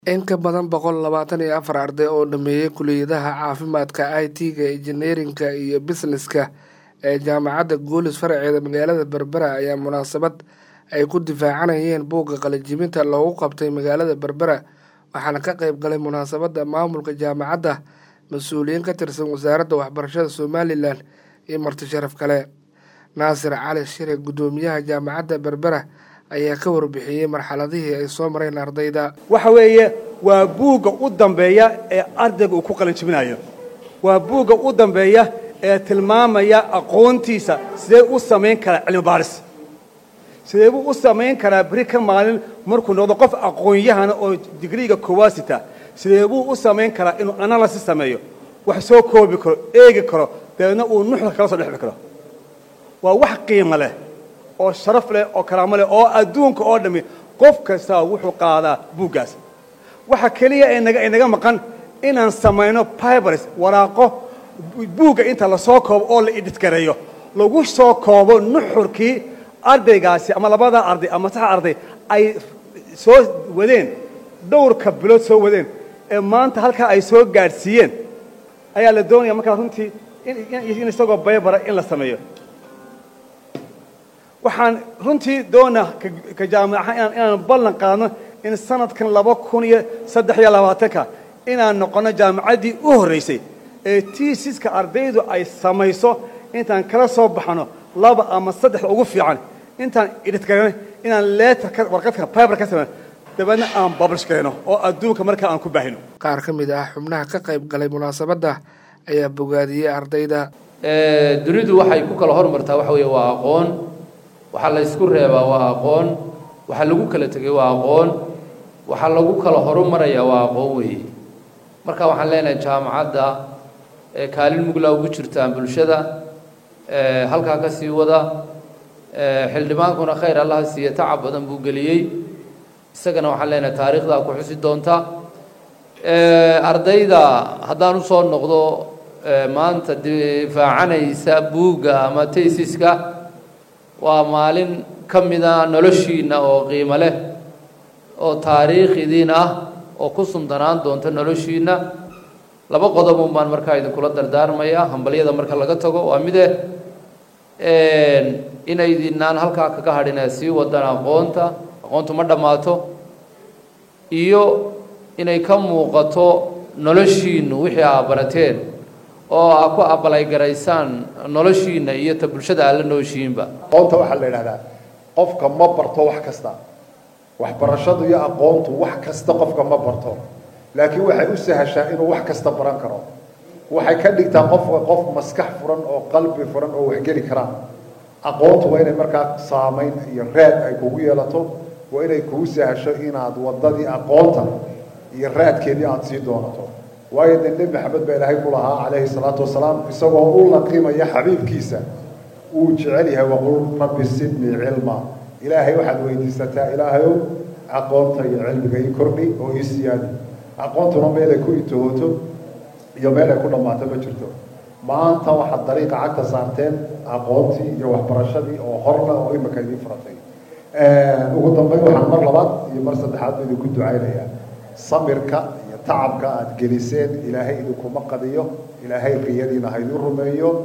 In ka badan boqol labatan iyo afar arday oo dhameeyay kulliyadaha caafimaadka, IT-ga, injineerinka iyo bisneska ee Jaamacadda Guuleys faraceeda magaalada Berbera ayaa munaasabad ay ku difaacanayeen buugga qalin-jebinta loogu qabtay magaalada Berbera waxaana ka qayb galay munaasabadda maamulka jaamacadda, mas'uuliyiin ka tirsan wasaaradda waxbarashada Somalilan iyo marti sharaf kale. Naasir Cali Shire guddoomiyaha jaamacadda Berbera ayaa ka warbixiyey marxaladihii ay soo mareen ardayda. waxa weeye waa buugga u dambeeya ee ardayga uu ku qalin jebinayo waa buugga u dambeeya ee tilmaamaya aqoontiisa sidee u samayn karaa cilmi baaris sidee buu u samayn karaa beri ka maalin markuu noqdo qof aqoon-yahana oo digriiga koowaad sita sidee buu u samayn karaa inuu analysis sameeyo wax soo koobi karo eegi karo dabeedna uu nuxda kala soo dhexbi karo waa wax qiimo leh oo sharaf leh oo karaamo leh oo adduunka oo dhammi qof kastaa wuxuu qaadaa buuggaas waxa keliya ee naga inaga maqan inaan samayno bibers waraaqo buugga inta lasoo koobo oo la idhidgareeyo lagu soo koobo nuxurkii ardaygaasi ama labadaa arday ama sax arday ay soo wadeen dhowrka bilood soo wadeen ee maanta halkaa ay soo gaadhsiiyeen ayaa la doonaya markaa runtii in isagoo baybara in la sameeyo waxaan runtii doonaa ka jaamaca inaan ballan qaadno in sanadkan laba kun iyo saddex iyo labaatanka inaan noqonno jaamacaddii u horraysay ee tiisiska ardaydu ay samayso intaan kala soo baxno laba ama saddexda ugu fiican intaan idhidgarano inaan leetar warqadka biber ka samayno dabeedna aan bablish garayno oo adduunka markaa aan ku baahino qaar ka mid ah xubnaha ka qayb galay munaasabadda ayaa bogaadiyey ardayda dunidu waxay ku kala hormartaa waxa weeye waa aqoon waxaa la ysku reebaa waa aqoon waxaa lagu kala tegay waa aqoon waxaa lagu kala horumarayaa waa aqoon weeye marka waxaan leenahay jaamacadda kaalin mugla ugu jirtaan bulshada halkaa ka sii wada xildhibaankuna khayr allaha siiye tacab badan buu geliyey isagana waxaan leenahay taariikhdaa ku xusi doonta ardayda haddaan usoo noqdo maanta difaacanaysa buugga ama taysiska waa maalin ka mida noloshiinna oo qiimo leh oo taariikhidiin ah oo ku sumdanaan doonta noloshiinna laba qodobun baan markaa idinkula dardaarmaya hambalyada marka laga tago waa mide inaydinaan halkaa kaga hadhin ee sii wadaan aqoonta aqoontu ma dhammaato iyo inay ka muuqato noloshiinnu wixii aa barateen oo aa ku abalaygaraysaan noloshiinna iyo ta bulshada aad la nooshihiinba aqoonta waxaa la yidhahdaa qofka ma barto wax kasta waxbarashadu iyo aqoontu wax kasta qofka ma barto laakiin waxay u sahashaa inuu wax kasta baran karo waxay ka dhigtaa qofka qof maskax furan oo qalbi furan oo waxgeli karaan aqoontu waa inay markaa saamayn iyo raad ay kugu yeelato waa inay kugu sahasho inaad waddadii aqoonta iyo raadkeedii aada sii doonato waayo dee nebi maxamed baa ilaahay ku lahaa calayhi salaatu wasalaam isagoo u laqimaya xabiibkiisa uu jecel yahay waqul rabbi sidnii cilma ilaahay waxaad weydiisataa ilaahayow aqoonta iyo cilmiga ii kordhi oo ii siyaadi aqoontuna meel ay ku intahooto iyo meel ay ku dhammaato ma jirto maanta waxaad dariiqa cagta saarteen aqoontii iyo waxbarashadii oo horla oo imika idiin furatay ugu dambeyn waxaan mar labaad iyo mar saddexaad ba idinku ducaynayaa samirka iyo tacabka aada geliseen ilaahay idinkuma qadiyo ilaahay qiyadiina ha idin rumeeyo